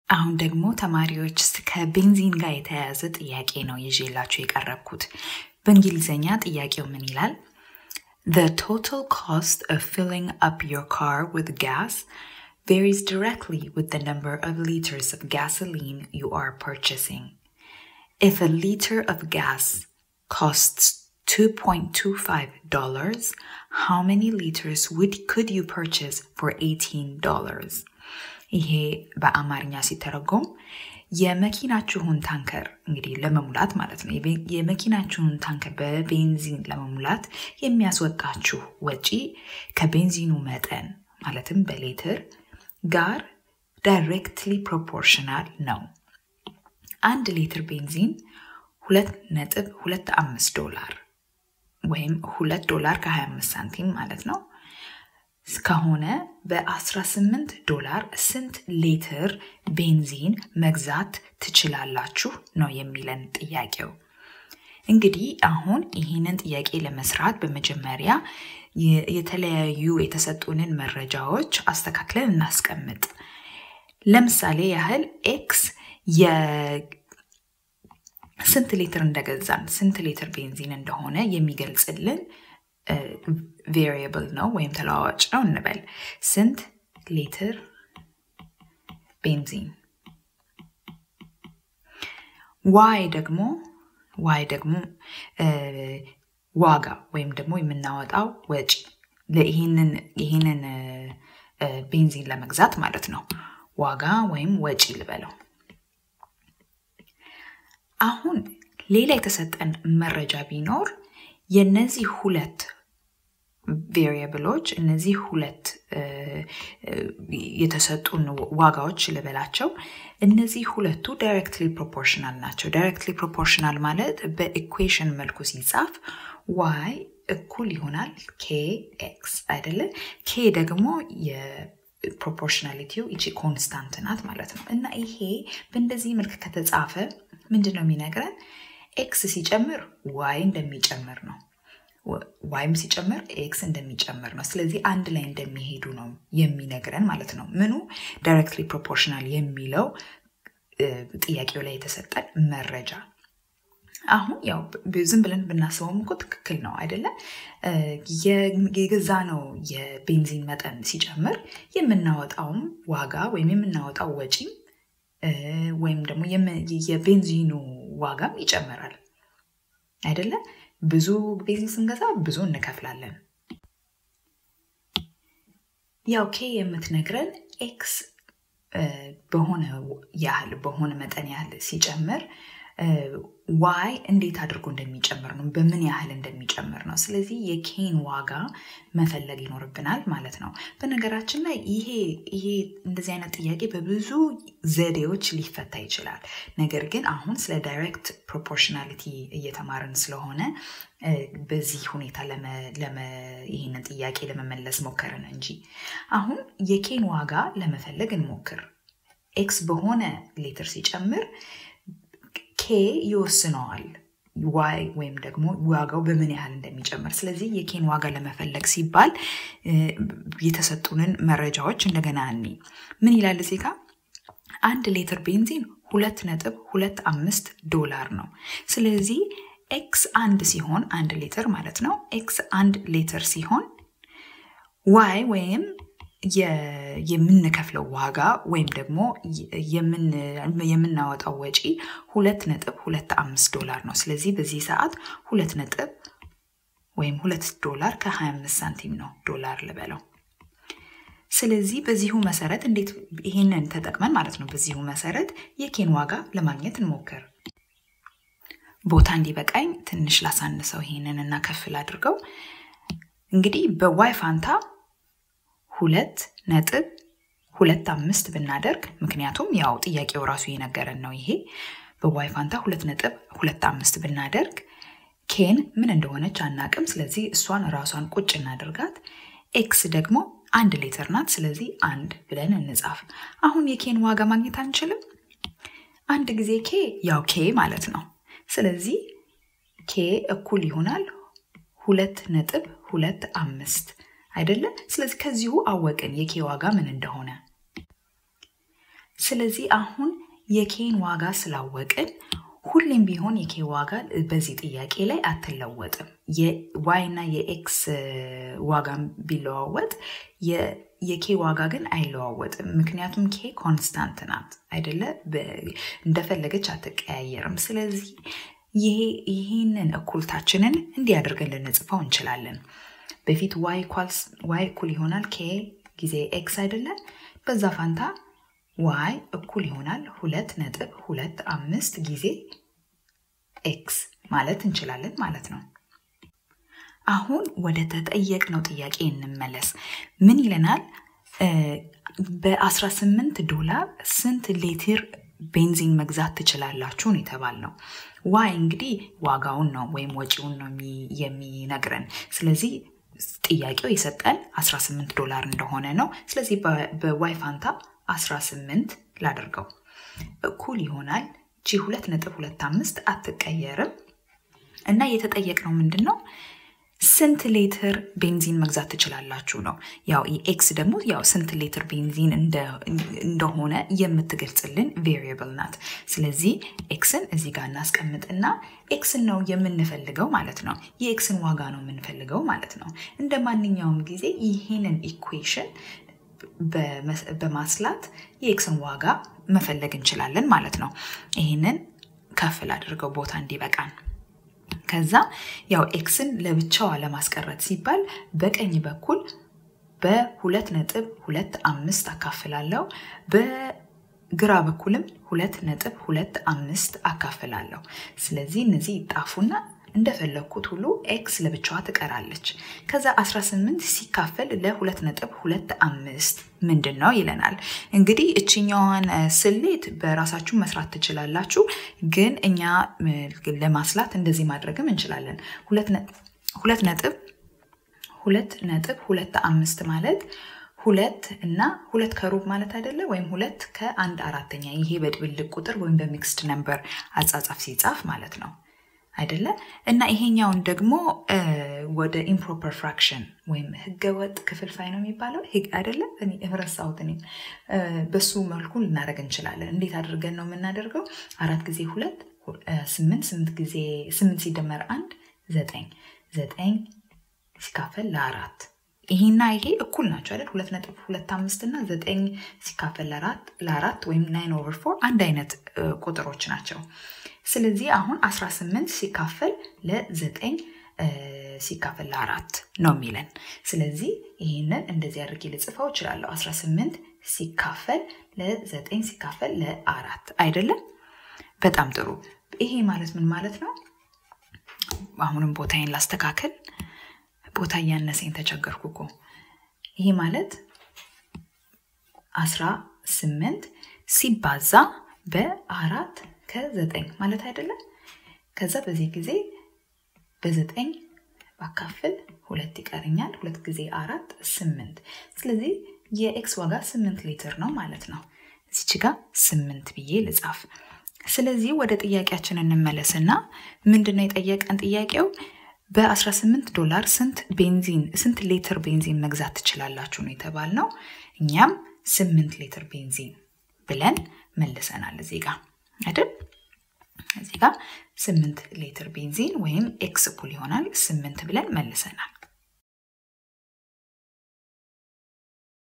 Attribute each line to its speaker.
Speaker 1: አሁን ደግሞ ተማሪዎች ከቤንዚን ጋር የተያያዘ ጥያቄ ነው ይዤላችሁ የቀረብኩት። በእንግሊዝኛ ጥያቄው ምን ይላል? The total cost of filling up your car with gas varies directly with the number of liters of gasoline you are purchasing. If a liter of gas costs $2.25, how many liters would could you purchase for $18? ይሄ በአማርኛ ሲተረጎም የመኪናችሁን ታንከር እንግዲህ ለመሙላት ማለት ነው። የመኪናችሁን ታንከር በቤንዚን ለመሙላት የሚያስወጣችሁ ወጪ ከቤንዚኑ መጠን ማለትም በሌትር ጋር ዳይሬክትሊ ፕሮፖርሽናል ነው። አንድ ሊትር ቤንዚን ሁለት ነጥብ ሁለት አምስት ዶላር ወይም ሁለት ዶላር ከ25 ሳንቲም ማለት ነው ከሆነ በ18 ዶላር ስንት ሊትር ቤንዚን መግዛት ትችላላችሁ ነው የሚለን ጥያቄው። እንግዲህ አሁን ይህንን ጥያቄ ለመስራት በመጀመሪያ የተለያዩ የተሰጡንን መረጃዎች አስተካክለን እናስቀምጥ። ለምሳሌ ያህል ኤክስ ስንት ሊትር እንደገዛን ስንት ሊትር ቤንዚን እንደሆነ የሚገልጽልን ቬሪየብል ነው ወይም ተለዋዋጭ ነው እንበል። ስንት ሊትር ቤንዚን። ዋይ ደግሞ ዋይ ደግሞ ዋጋ ወይም ደግሞ የምናወጣው ወጪ ይህንን ቤንዚን ለመግዛት ማለት ነው። ዋጋ ወይም ወጪ ልበለው። አሁን ሌላ የተሰጠን መረጃ ቢኖር የነዚህ ሁለት ቬሪየብሎች እነዚህ ሁለት የተሰጡን ዋጋዎች ልበላቸው እነዚህ ሁለቱ ዳይሬክትሊ ፕሮፖርሽናል ናቸው። ዳይሬክትሊ ፕሮፖርሽናል ማለት በኢኩዌሽን መልኩ ሲጻፍ ዋይ እኩል ይሆናል ኬ ኤክስ አይደለ? ኬ ደግሞ የፕሮፖርሽናሊቲው ይቺ ኮንስታንት ናት ማለት ነው። እና ይሄ በእንደዚህ መልክ ከተጻፈ ምንድን ነው የሚነግረን? ኤክስ ሲጨምር ዋይ እንደሚጨምር ነው። ዋይም ሲጨምር ኤክስ እንደሚጨምር ነው። ስለዚህ አንድ ላይ እንደሚሄዱ ነው የሚነግረን ማለት ነው። ምኑ ዳይሬክትሊ ፕሮፖርሽናል የሚለው ጥያቄው ላይ የተሰጠን መረጃ። አሁን ያው ዝም ብለን ብናስበውም እኮ ትክክል ነው አይደለም? የገዛ ነው የቤንዚን መጠን ሲጨምር የምናወጣውም ዋጋ ወይም የምናወጣው ወጪ ወይም ደግሞ የቤንዚኑ ዋጋም ይጨምራል አይደለም? ብዙ ቤንዚን ስንገዛ ብዙ እንከፍላለን። ያው ኬ የምትነግረን ኤክስ በሆነ ያህል በሆነ መጠን ያህል ሲጨምር ዋይ እንዴት አድርጎ እንደሚጨምር ነው፣ በምን ያህል እንደሚጨምር ነው። ስለዚህ የኬን ዋጋ መፈለግ ይኖርብናል ማለት ነው። በነገራችን ላይ ይሄ ይሄ እንደዚህ አይነት ጥያቄ በብዙ ዘዴዎች ሊፈታ ይችላል። ነገር ግን አሁን ስለ ዳይሬክት ፕሮፖርሽናሊቲ እየተማርን ስለሆነ በዚህ ሁኔታ ይህንን ጥያቄ ለመመለስ ሞከርን እንጂ አሁን የኬን ዋጋ ለመፈለግ እንሞክር። ኤክስ በሆነ ሌትር ሲጨምር ኬ ይወስነዋል ዋይ ወይም ደግሞ ዋጋው በምን ያህል እንደሚጨምር። ስለዚህ የኬን ዋጋ ለመፈለግ ሲባል የተሰጡንን መረጃዎች እንደገና እኒ ምን ይላል እዚህ ጋር አንድ ሌትር ቤንዚን ሁለት ነጥብ ሁለት አምስት ዶላር ነው። ስለዚህ ኤክስ አንድ ሲሆን አንድ ሌትር ማለት ነው። ኤክስ አንድ ሌትር ሲሆን ዋይ ወይም የምንከፍለው ዋጋ ወይም ደግሞ የምናወጣው ወጪ ሁለት ነጥብ ሁለት አምስት ዶላር ነው። ስለዚህ በዚህ ሰዓት ሁለት ነጥብ ወይም ሁለት ዶላር ከ25 ሳንቲም ነው ዶላር ልበለው። ስለዚህ በዚሁ መሰረት እንዴት ይሄንን ተጠቅመን ማለት ነው በዚሁ መሰረት የኬን ዋጋ ለማግኘት እንሞክር። ቦታ እንዲበቃኝ ትንሽ ላሳንሰው ይሄንን እና ከፍል አድርገው እንግዲህ በዋይ ፋንታ ሁለት ነጥብ ሁለት አምስት ብናደርግ ምክንያቱም ያው ጥያቄው ራሱ የነገረን ነው። ይሄ በዋይ ፋንታ ሁለት ነጥብ ሁለት አምስት ብናደርግ ኬን ምን እንደሆነች አናቅም። ስለዚህ እሷን ራሷን ቁጭ እናደርጋት። ኤክስ ደግሞ አንድ ሌትር ናት። ስለዚህ አንድ ብለን እንጻፍ። አሁን የኬን ዋጋ ማግኘት አንችልም። አንድ ጊዜ ኬ ያው ኬ ማለት ነው። ስለዚህ ኬ እኩል ይሆናል ሁለት ነጥብ ሁለት አምስት አይደለም። ስለዚህ ከዚሁ አወቅን የኬ ዋጋ ምን እንደሆነ። ስለዚህ አሁን የኬን ዋጋ ስላወቅን ሁሌም ቢሆን የኬ ዋጋ በዚህ ጥያቄ ላይ አትለወጥም። የዋይ እና የኤክስ ዋጋ ቢለዋወጥ የኬ ዋጋ ግን አይለዋወጥም። ምክንያቱም ኬ ኮንስታንት ናት አይደለ? እንደፈለገች አትቀያየርም። ስለዚህ ይህንን እኩልታችንን እንዲህ አድርገን ልንጽፈው እንችላለን። በፊት ዋይ እኩል ይሆናል ኬ ጊዜ ኤክስ አይደለ? በዛ ፋንታ ዋይ እኩል ይሆናል ሁለት ነጥብ ሁለት አምስት ጊዜ ኤክስ ማለት እንችላለን ማለት ነው። አሁን ወደ ተጠየቅነው ጥያቄ እንመለስ። ምን ይለናል? በ18 ዶላር ስንት ሊትር ቤንዚን መግዛት ትችላላችሁ ነው የተባልነው። ዋይ እንግዲህ ዋጋውን ነው ወይም ወጪውን ነው የሚነግረን። ስለዚህ ጥያቄው የሰጠን 18 ዶላር እንደሆነ ነው። ስለዚህ በዋይ ፋንታ 18 ላደርገው እኩል ይሆናል ጂ 2.25 አትቀየርም እና የተጠየቅነው ምንድን ነው? ስንት ሌትር ቤንዚን መግዛት ትችላላችሁ ነው። ያው ኤክስ ደግሞ ያው ስንት ሌትር ቤንዚን እንደሆነ የምትገልጽልን ቬሪየብል ናት። ስለዚህ ኤክስን እዚህ ጋር እናስቀምጥና ኤክስን ነው የምንፈልገው ማለት ነው። የኤክስን ዋጋ ነው የምንፈልገው ማለት ነው። እንደ ማንኛውም ጊዜ ይህንን ኢኩዌሽን በማስላት የኤክስን ዋጋ መፈለግ እንችላለን ማለት ነው። ይህንን ከፍል አድርገው ቦታ እንዲበቃን ከዛ ያው ኤክስን ለብቻዋ ለማስቀረት ሲባል በቀኝ በኩል በሁለት ነጥብ ሁለት አምስት አካፍላለሁ በግራ በኩልም ሁለት ነጥብ ሁለት አምስት አካፍላለሁ። ስለዚህ እነዚህ ይጣፉና እንደፈለግኩት ሁሉ ኤክስ ለብቻዋ ትቀራለች። ከዛ 18 ሲካፈል ለሁለት ነጥብ ሁለት አምስት ምንድን ነው ይለናል። እንግዲህ እችኛዋን ስሌት በራሳችሁ መስራት ትችላላችሁ፣ ግን እኛ ለማስላት እንደዚህ ማድረግም እንችላለን። ሁለት ነጥብ ሁለት ነጥብ ሁለት አምስት ማለት ሁለት እና ሁለት ከሩብ ማለት አይደለ? ወይም ሁለት ከአንድ አራተኛ ይሄ በድብልቅ ቁጥር ወይም በሚክስድ ነምበር አጻጻፍ ሲጻፍ ማለት ነው አይደለ? እና ይሄኛውን ደግሞ ወደ ኢምፕሮፐር ፍራክሽን ወይም ህገወጥ ክፍልፋይ ነው የሚባለው አይደለ? ረሳሁት እኔም። በሱ መልኩ ልናደርግ እንችላለን። እንዴት አድርገን ነው የምናደርገው? አራት ጊዜ ሁለት ስምንት፣ ስምንት ጊዜ ስምንት ሲደመር አንድ ዘጠኝ፣ ዘጠኝ ሲካፈል ለአራት ይሄና ይሄ እኩል ናቸው አይደል? ሁለት ነጥብ ሁለት አምስት እና ዘጠኝ ሲካፈል ለአራት ለአራት ወይም ናይን ኦቨር ፎር አንድ አይነት ቁጥሮች ናቸው። ስለዚህ አሁን 18 ሲካፈል ለዘጠኝ ሲካፈል ለአራት ነው የሚለን። ስለዚህ ይህንን እንደዚህ አድርጌ ልጽፈው እችላለሁ። 18 ሲካፈል ለዘጠኝ ሲካፈል ለአራት አይደለም? በጣም ጥሩ። ይሄ ማለት ምን ማለት ነው? አሁንም ቦታዬን ላስተካከል። ቦታ እያነሰኝ ተቸገርኩ እኮ። ይሄ ማለት 18 ሲባዛ በአራት ከዘጠኝ ማለት አይደለም። ከዛ በዚህ ጊዜ በዘጠኝ ባካፍል ሁለት ይቀርኛል። ሁለት ጊዜ አራት ስምንት። ስለዚህ የኤክስ ዋጋ ስምንት ሊትር ነው ማለት ነው። እዚች ጋር ስምንት ብዬ ልጻፍ። ስለዚህ ወደ ጥያቄያችን እንመለስና ምንድነው የጠየቀን ጥያቄው በ18 ዶላር ስንት ቤንዚን ስንት ሊትር ቤንዚን መግዛት ትችላላችሁ ነው የተባልነው። እኛም ስምንት ሊትር ቤንዚን ብለን መልሰናል እዚህ ጋር አይደል? እዚህ ጋር ስምንት ሊትር ቤንዚን ወይም ኤክስ እኩል ይሆናል ስምንት ብለን መልሰናል።